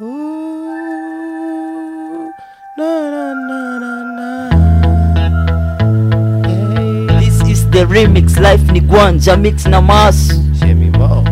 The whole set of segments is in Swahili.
Ooh, na, na, na, na, na. Yeah. This is the remix life ni gwanja mix na mas Shemi Mo.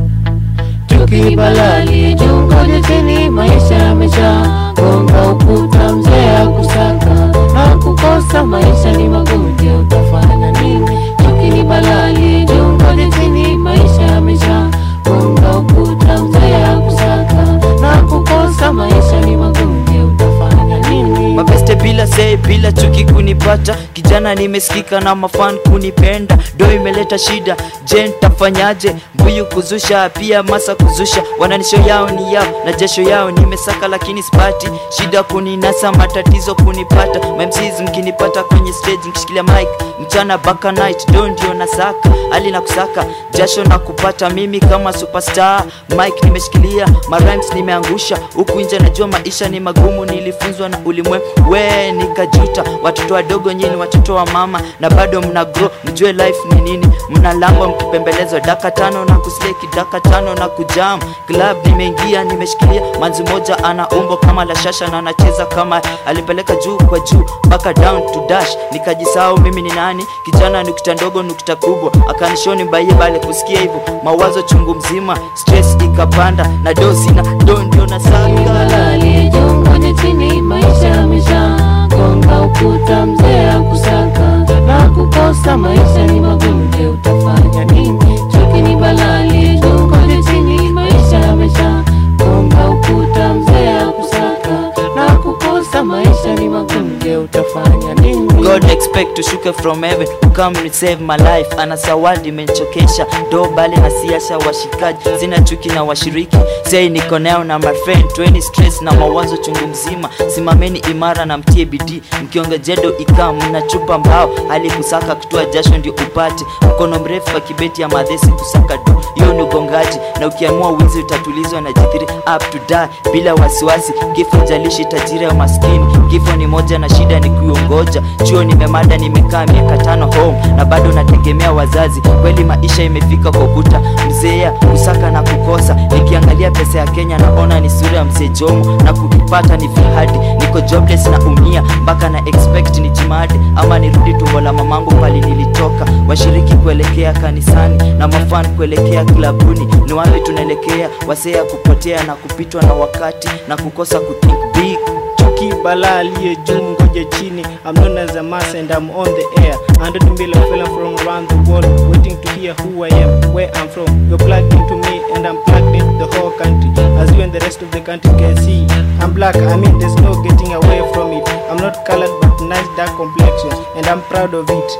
tukibalali jungoje chini maisha yamesha gonga ukuta mzee akusaka na kukosa maisha ni magonjwa utafanya nini tukinibalali jungoje chini maisha yamesha gonga ukuta mzee akusaka na kukosa maisha ni magonjwa utafanya nini mabeste bila sei bila chuki kunipata kijana nimesikika na mafan kunipenda do imeleta shida je ntafanyaje mbuyu kuzusha pia masa kuzusha wananisho yao ni yao na jasho yao nimesaka lakini spati shida kuninasa matatizo kunipata mamcs mkinipata kwenye stage mkishikilia mic mchana baka night do ndio nasaka hali na kusaka jasho na kupata mimi kama superstar mike nimeshikilia marimes nimeangusha huku nje najua maisha ni magumu nilifunzwa na ulimwe we nikajuta watoto wadogo nyini watoto wa mama na bado mna grow mjue life ni nini mnalangwa mkipembelezwa daka tano na kusleki daka tano na kujam club nimeingia nimeshikilia manzi moja ana umbo kama la shasha na anacheza kama alipeleka juu kwa juu mpaka down to dash nikajisahau mimi ni nani kijana nukta ndogo nukta kubwa akanishoni mbaie bale kusikia hivyo mawazo chungu mzima stress ikapanda na dosi na do ndio nasaka Balali jongoje chini maisha yamesha gonga ukuta mzee akusaka na kukosa maisha ni magonjwa utafanya nini chuki ni balali jongoje chini maisha yamesha gonga ukuta mzee akusaka na kukosa maisha ni magonjwa utafanya nini God expect tushuke from heaven come and save my life ana sawadi imenichokesha do bali na siasha washikaji sina chuki na washiriki sei niko nao na my friend 20 stress na mawazo chungu mzima simameni imara na mtie bidii mkionge jedo ikaa mnachupa mbao hali kusaka kutoa jasho ndio upate mkono mrefu wa kibeti ya madhesi kusaka do hiyo ni ugongaji na ukiamua wizi utatulizwa na jithiri up to die bila wasiwasi kifo jalishi tajiri ya maskini kifo ni moja na shida ni kuongoja chuo nimemada nimekaa miaka tano home na bado nategemea wazazi kweli maisha imefika kwa ukuta mzeea kusaka na kukosa nikiangalia pesa ya kenya naona ni sura ya mzee jomo na kukipata ni fihadi niko jobless na umia mpaka na expect ni jimadi ama nirudi tumbo la mamangu pali nilitoka washiriki kuelekea kanisani na mafan kuelekea klabuni ni wapi tunaelekea wasea kupotea na kupitwa na wakati na kukosa kuthink big Chuki bala aliye juu ngoje chini I'm known as a mass and I'm on the air Hundred million fellow from around the world Waiting to hear who I am, where I'm from You're plugged into me and I'm plugged into the whole country As you and the rest of the country can see I'm black, I mean there's no getting away from it I'm not colored but nice dark complexion And I'm proud of it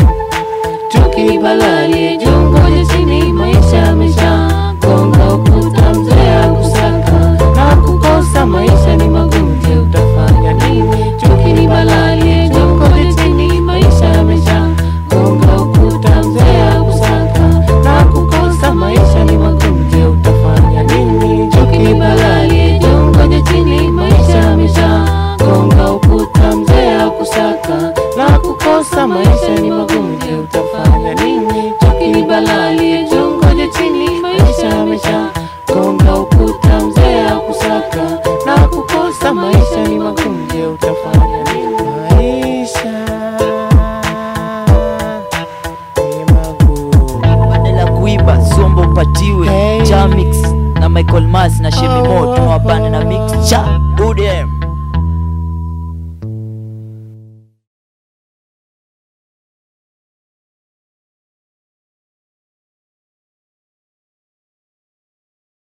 chuki balali jongoje chini maisha yamesha gonga ukuta mzee akusaka na kukosa maisha ni magonjwa utafanya nini chuki ni balali jongoje chini maisha yamesha gonga ukuta mzee akusaka na kukosa maisha ni magonjwa utafanya nini chuki ni balali jongoje chini maisha yamesha gonga ukuta mzee akusaka na kukosa maisha ni magonjwa utafanya nini chuki ni balali jongoje chini maisha yamesha gonga ukuta mzee akusaka na kukosa maisha ni magonjwa utafanya nini Maisha ni magumu badala ya kuiba sombo upatiwe Hey. jamix na michael mas na shemimo tumewabana na mix cha udem